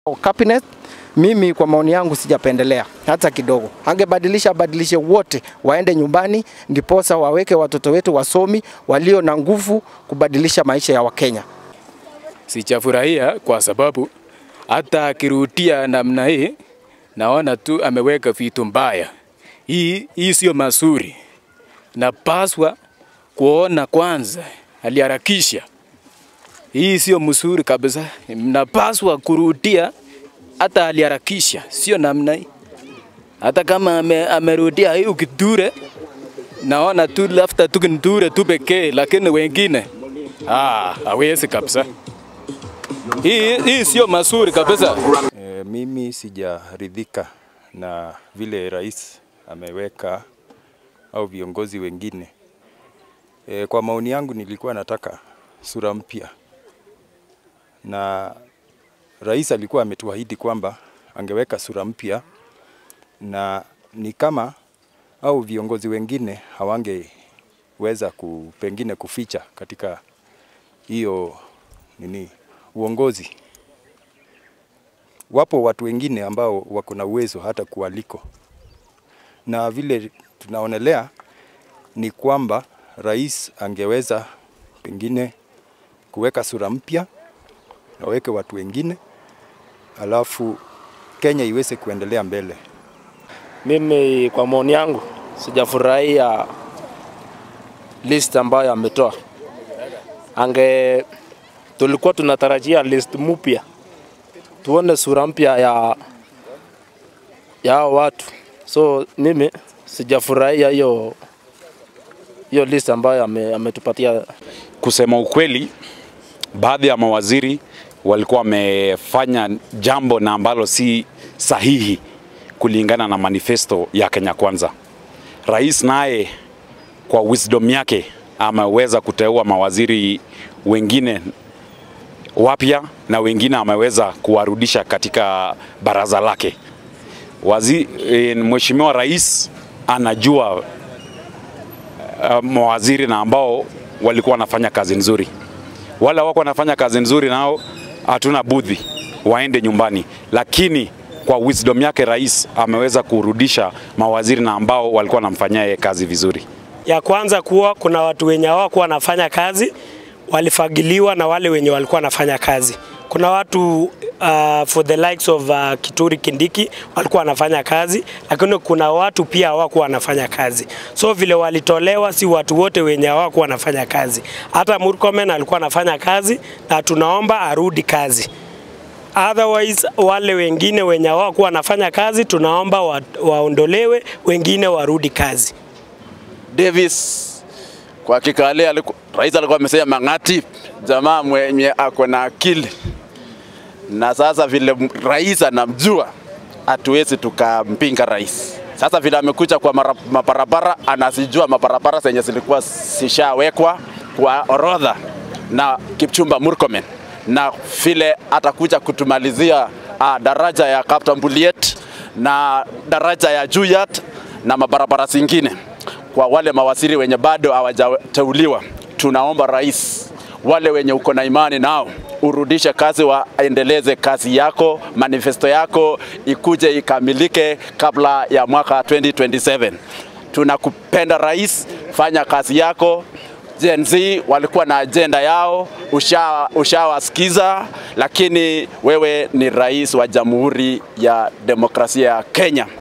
Cabinet mimi kwa maoni yangu sijapendelea hata kidogo. Angebadilisha badilishe wote waende nyumbani, ndiposa waweke watoto wetu wasomi walio na nguvu kubadilisha maisha ya Wakenya. Sijafurahia kwa sababu hata akirudia namna hii, naona tu ameweka vitu mbaya. Hii hii sio mazuri, napaswa kuona kwanza aliharakisha. Hii sio mzuri kabisa, napaswa kurudia hata aliharakisha, sio namna hii. Hata kama ame, amerudia hii ukiture, naona tu lafta tu kinture tu pekee, lakini wengine ah, hawezi kabisa. Hii, hii sio mazuri kabisa. E, mimi sijaridhika na vile rais ameweka au viongozi wengine. E, kwa maoni yangu nilikuwa nataka sura mpya, na rais alikuwa ametuahidi kwamba angeweka sura mpya, na ni kama au viongozi wengine hawangeweza ku, pengine kuficha katika hiyo nini uongozi. Wapo watu wengine ambao wako na uwezo hata kualiko, na vile tunaonelea ni kwamba rais angeweza pengine kuweka sura mpya, aweke watu wengine, alafu Kenya iweze kuendelea mbele. Mimi kwa maoni yangu sijafurahia list ambayo ametoa. Ange tulikuwa tunatarajia list mpya, tuone sura mpya ya ya hao watu. So mimi sijafurahia hiyo hiyo list ambayo ame, ametupatia. Kusema ukweli, baadhi ya mawaziri walikuwa wamefanya jambo na ambalo si sahihi kulingana na manifesto ya Kenya Kwanza. Rais naye kwa wisdom yake ameweza kuteua mawaziri wengine wapya na wengine ameweza kuwarudisha katika baraza lake. Wazi, e, Mheshimiwa Rais anajua uh, mawaziri na ambao walikuwa wanafanya kazi nzuri. Wale wako wanafanya kazi nzuri nao hatuna budhi waende nyumbani, lakini kwa wisdom yake rais ameweza kurudisha mawaziri na ambao walikuwa wanamfanyia yeye kazi vizuri. Ya kwanza kuwa kuna watu wenye hawakuwa wanafanya kazi walifagiliwa na wale wenye walikuwa wanafanya kazi. Kuna watu uh, for the likes of uh, Kituri Kindiki walikuwa wanafanya kazi, lakini kuna watu pia hawakuwa wanafanya kazi. So vile walitolewa, si watu wote wenye hawakuwa wanafanya kazi. Hata Murkomen alikuwa anafanya kazi na tunaomba arudi kazi. Otherwise wale wengine wenye hawakuwa wanafanya kazi tunaomba wa, waondolewe, wengine warudi kazi. Davis kwa hakika leo aliku, rais alikuwa amesema Mang'ati jamaa mwenye ako na akili, na sasa vile rais anamjua, hatuwezi tukampinga rais. Sasa vile amekuja kwa mara, mabarabara, anazijua mabarabara zenye zilikuwa zishawekwa kwa orodha na Kipchumba Murkomen, na vile atakuja kutumalizia uh, daraja ya Kapta Mbuliet na daraja ya Juyat na mabarabara zingine kwa wale mawaziri wenye bado hawajateuliwa, tunaomba rais, wale wenye uko na imani nao urudishe kazi, waendeleze kazi yako, manifesto yako ikuje ikamilike kabla ya mwaka 2027. Tunakupenda rais, fanya kazi yako. Gen Z walikuwa na ajenda yao, ushawasikiza, usha lakini wewe ni rais wa Jamhuri ya Demokrasia ya Kenya.